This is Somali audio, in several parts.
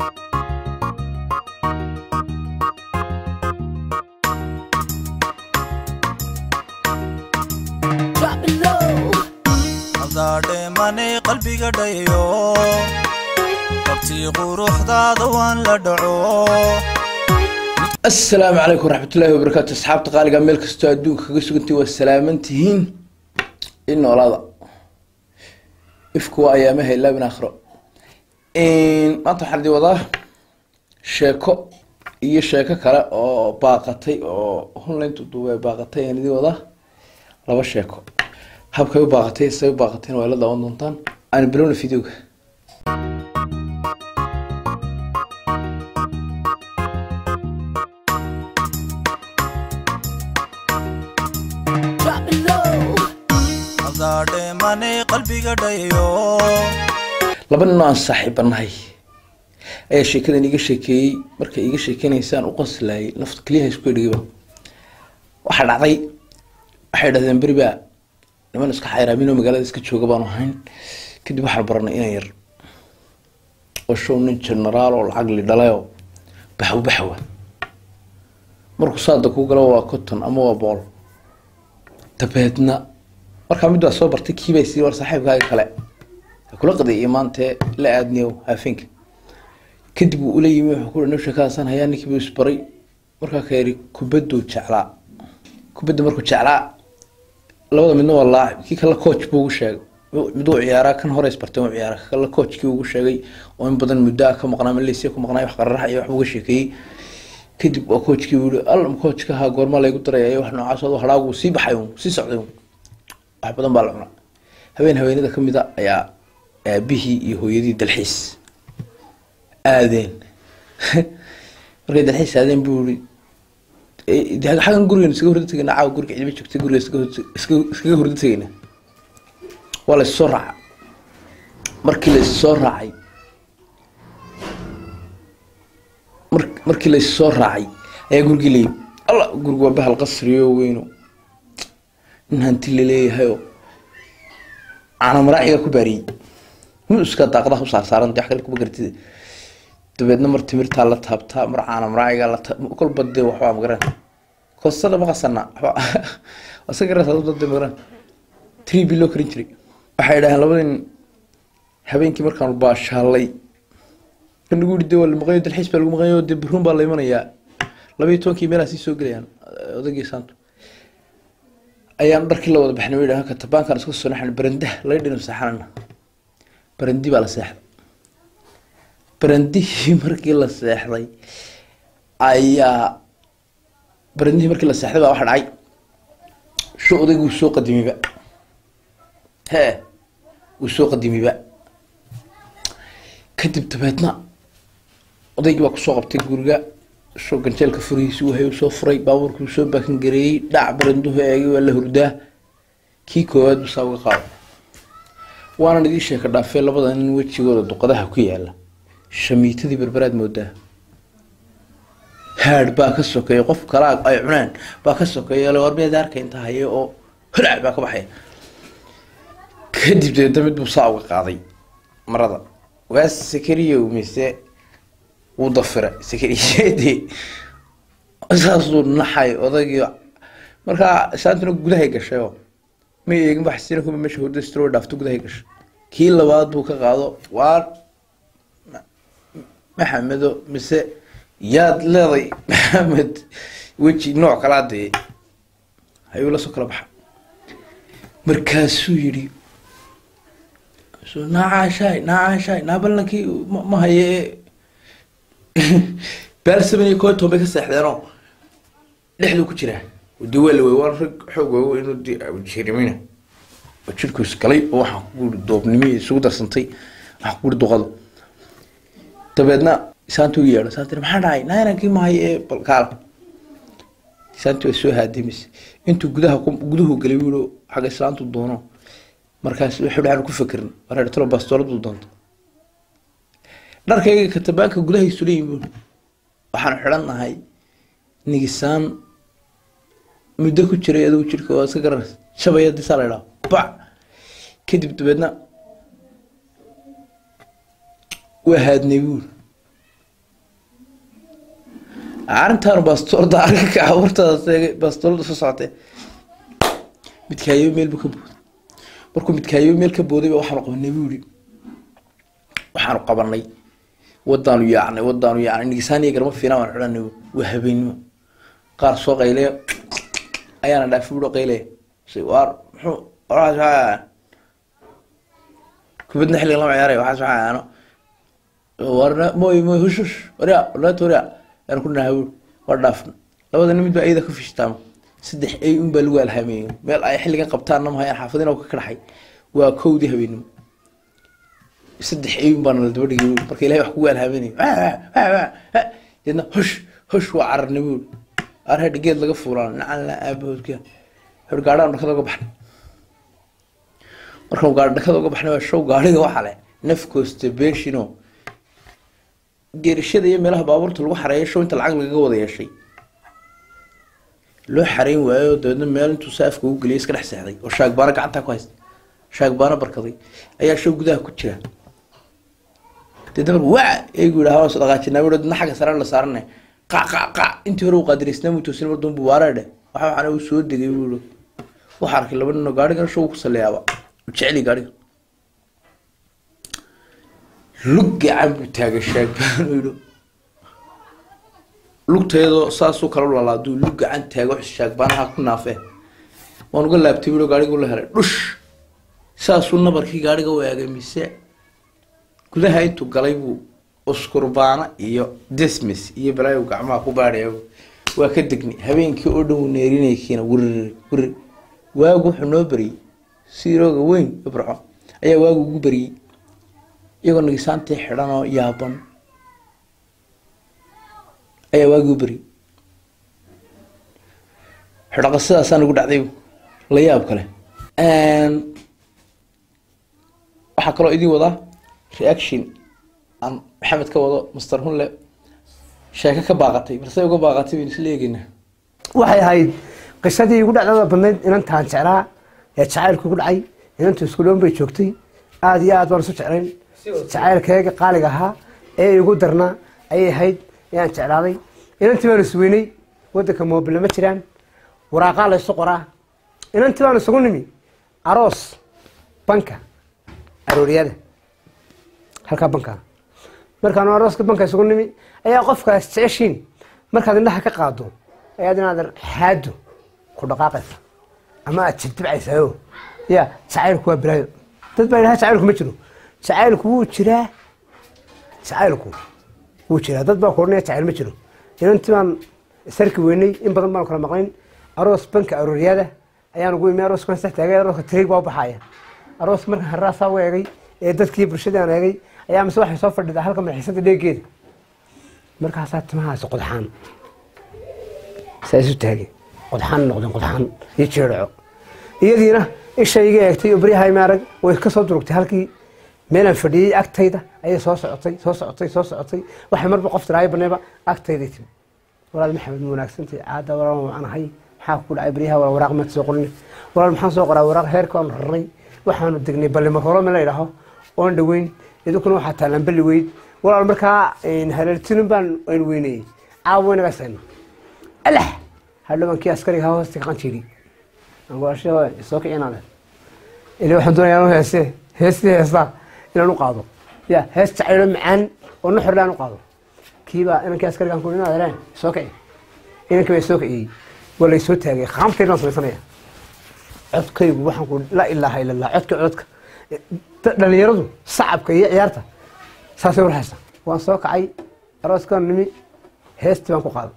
hadaadheemane qalbiga dhayo qabtii quruxdaada waan la dhaco asalaamu calaykum waraxmatullaahi wabarakaatu asxaabta qaaliga meel kastoo adduunka kaga sugantii waa salaaman tihiin in noolaada ifku waa ayaamaha ilaa min aakhiro maanta waxaan idin wadaa sheeko iyo sheeko kale oo baaqatay oo hunlayntu duube baaqatay ayaan idin wadaa laba sheeko habkay u baaqatay say u baaqatayna waa la daawan doontaan aan bilowna videoga hadaadheemane qalbiga dhayo laba nin oo aan saaxiibanahay ayaa sheekadan iiga sheekeeyey markay iiga sheekeynaysaan u qoslayay nafta keliyaha isku edhigayba waxaa dhacday waxay dhahdeen beri baa niman iska xayraamin oo magaalada iska jooga baanu ahayn kadib waxaan baranay inan yar oo show nin generaal oo lacag li dhalayoo baxw baxwa markuu saada kuu galo waa cotton ama waa bool dabeedna markaa mid waa soo bartay kiibay sii war saaxiibkaaga kale ha kula qadiyay maantee la aadniyow haafinka kadib uu ula yimi wuxuu ku nabsha kaasan hayaa ninkii buu isbaray markaa ka yidhi kubaduu jeclaa kubadda markuu jeclaa labada midna waa laacib kii kale coach buu ugu sheegay miduu ciyaaraa kan hore isbartay uu ciyaara kale coachkii ugu sheegay oo in badan muddo ah ka maqnaa malaysia ku maqnaa wax qararax iyo wax uga sheekeeyey kadib waa coachkii buu yihi allam coachka ahaa goorma laygu daraya iyo wax noocaas oo hadhaagu sii baxay uun sii socday uun wax badan baa la cunaa habeen haweenada ka mid a ayaa aabihii iyo hooyadii dalxiis aadeen markay dalxiis aadeen buu yihi de xaggan gurigan iskaga hurdo tegayna caawa guriga cidima joogtay guriga iskaga hurdo tegayna waa la issoo raaca markii la issoo raacay mar markii la issoo raacay ayaa gurigii layimi alla guriga waa bahal qasriyo weyno nin hanti laleeyahayoo caana maraaciga ku baariyey muska daaqadaha u saarsaaran wax kale kuma gartida dabeedna mar timirtaa la taabtaa mar caana maraaciga la kolba dee waxbaa magaran koosada ma qasana wasa garasade magaran tree bi loo karin jiray waxay dhaheen labadin habeenkii markaanu baashaalay kan lagu yidhi de waa la maqayo dalxiis baa lagu maqayo dee baruun baa la imanayaa labayo tobankii meelaa sii soo gelayaan odaygii saantu ayaan dharkii la wada baxnay way dhahan katabaankan isku soo naxan barandah laga dhino seexanana barandi baa la seexday barandihii markii la seexday ayaa barandihii markii la seexday baa waxa dhacay shu odaygii wuu soo qadimiba hee wuu soo qadimiba kadib dabeedna odaygii baa kusoo qabtay guriga soo ganjeelka furihiisi wahay soo furay baabuurkii soo baakan gareeyey dhac baranduhu eegay waa la hurdaa kii koowaad busaa uga qaado waanan idiin sheeka dhaafee labada nin wejigooda duqadaha ku yaala shamiitadii berberaad moodaa haadh baa ka sokeeya qof kalaa ay cuneen baa ka sokeeya war miyaad arka inta haye oo holac baa ka baxaya kadib deedna mid buu saa uga qaaday marada waa sakariyow mise wuu dafira sakariyadii saasuu naxay odaygii markaa saantuna gudahay gashay oo ma eegin baxsina kuma meesha hurda stro dhaafto gudahay gashay kii labaad buu ka qaado waa maxamedo mise yaad leeday maxamed weji nooc kalaa dee ayuu la soo kala baxa markaasuu yidhi nacaashaay nacaashaay naa ballankii ma haye baalsaban iyo koo toban bay ka seexdeenoo dhexduu ku jiraa de waa la wey waan rag xoog waago inuu de jirimina oo jirku isgalay oo waxaan ku guri doobnimi isugu darsantay waxaan ku guri duqado dabeedna saanti u yeedho saanti maxaa dhacay nainankii mahay ee balkaala saanti waa soo haadimis intuu gudaha guduhu galay wiilo xagga islaantu doono markaas wuxuu dhaxan ku fakerin wareer talo bastooladu doonto dharkayga katabaanka gudahaysu leeyihin buun waxaan xidhan nahay nigisaan muddo ku jiray adigu jirka waa iska garan shabaya disaa la idhaha bac kadib dabeedna waa haadnay buul arrintaan baastoolda arka abuurtaada seegay baastoolda soo socotee midkaayo meel buu ka booday markuu midkaayo meel ka booday ba waxaanu qabanay buu yihi waxaanu qabanay wadaanu yaacnay wadaanu yaacnay nigisaaniya garma fiinaa waan xidhanay waa habeenimo qaar soo qaylaya ayaana dhaafi budo qaylaya si waar muxuu waxaas waxaa kubadna xilligan lama ciyaaraya waxaas waxaa aano warna moy moy hush hush warya walaata warya yaan ku nahay buuri waa dhaafna labada nin mid baa iyada ka fishtaama saddex ay un baa lagu alhaameeyey meel ay xilligan qabtaanna mahayaan xaafadina ka kadhaxay waa kowdii habeenimo saddex ay un baana la daba dhigay buuri marka ilahay wax kugu alhaaminayo deedna hush hush waa cararnay buuri arhe dhigeed laga fuulaan nacan la aabahoodka hor gaadhaan dhakada uga baxnay markaan gaadhi dhakada uga baxnay waa show gaadhiga waxaa leh naf constipation geerishada iyo meelaha baabuurta lagu xareeyo show inta lacag lagaga wada yeeshay loo xareyn waayo dabeedna meel intuu saafka ugu geliyay iska dhex seexday oo shaagbaano gacantaa ku haysta shaagbaano barkaday ayaa show gudaha ku jira deedna marka waa eegu yidhaha waan dhaqaajinaa wuhi dadna xagga sare la saaranay qac qac qac intii hore uu qaadiraysnaa muu toosin mar dambu waara dhe waxa waxaana uu soo degay buu yihi waxaa arkay laba ninoo gaadhigan show ku saleeyaaba u jeceli gaadhiga lug gacan buu taagay shaagbaan u yidhi lugteedoo saasuu kala lalaa aduu lug gacan taago shaagbaanaha ku naafee waan uga laabtay buu gaadhiga la helay dhush saasuu nabarkii gaadhiga u eegay mise gudaha intuu galay buu uskurbaana iyo dismis iyo balaayo gacmaha ku baadhaya waa ka degni habeenkii oo dhan uu neerinaykiina wirir wirir waagu wuxuu noo beriyey siirooga weyn ibraco ayaa waagu ugu beriyey iyagoo nagisaantii xidhan oo yaaban ayaa waagi u beriyey xidhaqa sidaasaa nagu dhacday la yaab kale waxaa kaloo idin wadaa reaction aan maxamed ka wado master hunle sheeko ka baaqatay balse uga baaqatay baynu isla eegeynaa waxay ahayd qisadii igu dhacdada badnayd inantaan jeclaa ee jacaylku igu dhacay inantu iskuloon bay joogtay aada iyo aad baan isu jeclayn jacaylkayga qaaliga ahaa ee igu darnaa ayay ahayd ayaan jeclaaday inantii baan isweynay wadanka moobile ma jiraan waraaqaa la isu qoraa inantii baan isugu nimi aroos banka arooriyada halkaa banka markaan arooska banka isugu nimi ayaa qofkaas jeceshiin markaad indhaha ka qaado ayaad inaadan xaado ku dhaqaaqaysa ama aad jirdibcaysayo ya jacaylku waa bilaayo dad baa idhaha jacaylku ma jiro jacaylku wuu jiraa jacaylku wuu jiraa dad baa ku odhanaya jacayl ma jiro inantii baan sarki weynay in badan baan kala maqnayn aroos banka arooriyada ayaan ugu imi arooskan sax taagay arooska tiriig baa u baxaya arooska markaan harraasaa u eegay ee dadkii bulshadii aan eegay ayaa mise waxay soo fadhidaa halka madaxiisada dheegeeda markaasaa timahaasi qodxaan saa isu taagay qodxaan noqdeen qodxaan iyo jeedhaco iyadiina ishayga eegtay oo beryahay maarag way ka soo durugtay halkii meelaan fadhiyey agtayda ayay soo socotay soo socotay soo socotay waxay marba qof tiraayo baneeba agtayday timi walaal maxamed ma wanaagsantay caada walaal waan ahay maxaa ku dhacay beryaha walaal waraaq maad soo qorin walaal maxaan soo qoraa waraaq heerka waanu rarnay waxaanu degnay ballima horo meel la yidhaaho oon dhaweyn idinkuna waxaa taalaan balli weyd walaal markaa haleeltinin baan aynu weynayey caawa waynaga sayna alah hadhowankii askariga ha hoosta kaqan jiiri angoashe soo kicinaade ili waxaan doonayaa anu heese heestii heestaa inaan u qaado ya hees jacaylo macaan oo nuxurle aan u qaado kiibaa inankii askarigaan ku inaad heleen soo kici inankii baa soo kiciyey waa lay soo taagay qaamtaydaan samaysanaya codkaygu waxaan ku laa ilaaha ila allah codka codka dhalinyaradu sacabka iyo ciyaarta saasay warhaysa waan soo kacay arooskaan nimi heestii baan ku qaaday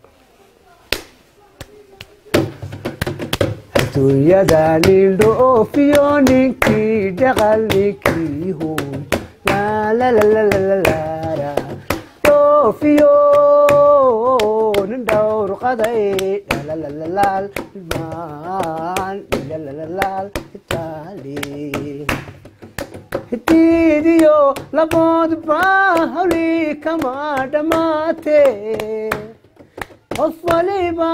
adduunyada nin dhoofiyo ninkii dhaqal ninkii hooy laalalalalalalara dhoofiyo nin dhowr qaday dhalalalalaal maan dhalalalaal itaali hidiidiyo laboodba hawli kama dhammaatee qof waliba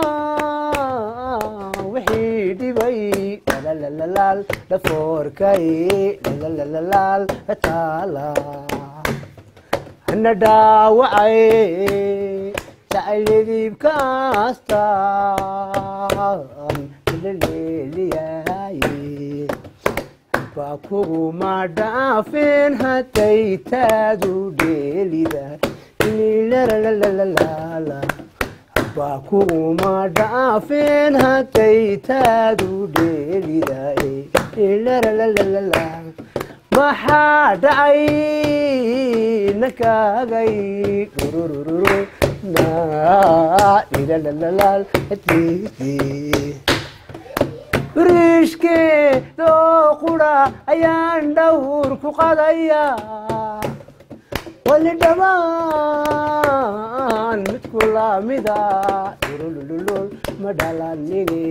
wixii dhibay dhalalalaal dhafoorkay dhalalalaal taala hana dhaawacay jacaylidibkaastaan laleeliyaye baa kuguma dhaafeen hadday taadu dheelida lilalalala baa kuguma dhaafeen hadday taadu dheelida lilalalala maxaa dhacay nakaagay dhururururu naa lilalalalaal buriishkeedoo qura ayaan dhawr ku qadaya wali dhammaan midku lamida dhulululul ma dhalanine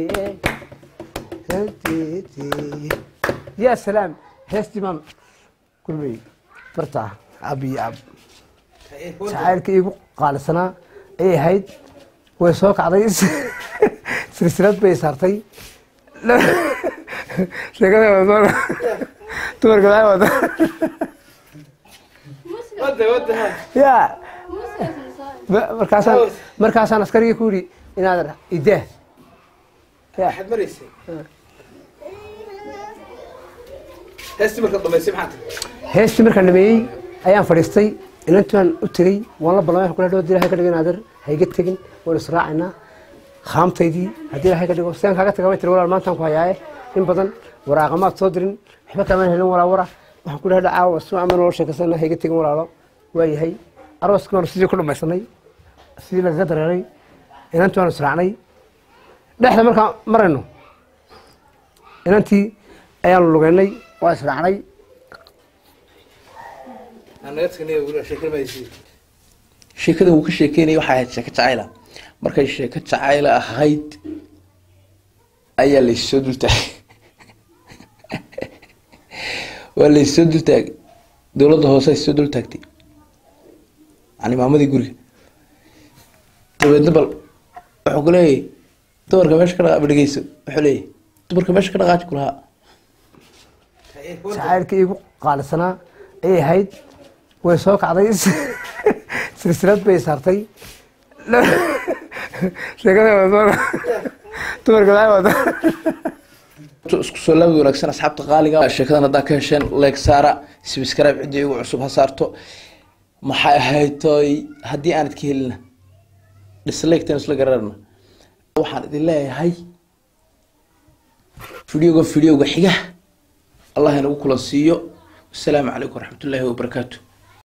ya salaam heestii baan kulmay barta ab iyo ab jacaylka iigu qaalisanaa ay ahayd way soo kacday silsilad bay saartay sheekada dumarka maxay wada ya markaasaan markaasaan askarigii ku yidhi inaad idaa ya heestii markaan dhameeyey ayaan fadhiistay inantaan u tegey waan la ballamay kula dhawo ilahay ka dhigo inaadan hayga tegin waan israacaynaa khaamtaydii haddii ilahay ka dhigo sidaan kaaga tagamay tiri walaal maantaan ku hayaaye in badan waraaqamaad soo dirin waxba kaamaan helin walaa wara waxaan ku dhaha caawa si ama nolol sheekasana hayga tegin walaalo waa yahay arooskii baanu sidii ku dhamaysanay sidii lagaga dareeray inantii waanu israacnay dhexda markaan marayno inantii ayaanu lugeynay waa israacnay sheekada uu ka sheekeynaya waxay ahayd sheeko jacayla markay sheeko jacayla ahayd ayaa laysoo dultaagay waa laysoo dultaagay dowladda hoose ay soo dultaagtay yani maamadii guriga dabeedna bal wuxuu ku leeyahy dumarka meesha ka dhaqa dhegeyso wuxuu leeyahy dumarka meesha ka dhaqaaji ku lahaa jacaylka iigu qaalisanaa ay ahayd way soo kacday silsilad bay saartay sheekada dumarka maxay wada isku soo laabid wanaagsan asxaabta qaaliga sheekadan haddaa ka hesheen leeg saara sibscribe ciddii igu cusub ha saarto maxay ahayd toy haddii aanad ka helina disliktan isla gararna waxaan idin leeyahay videoga videoga xiga allah inagu kulan siiyo wasalaamu calaykum waraxmatullaahi wabarakaatu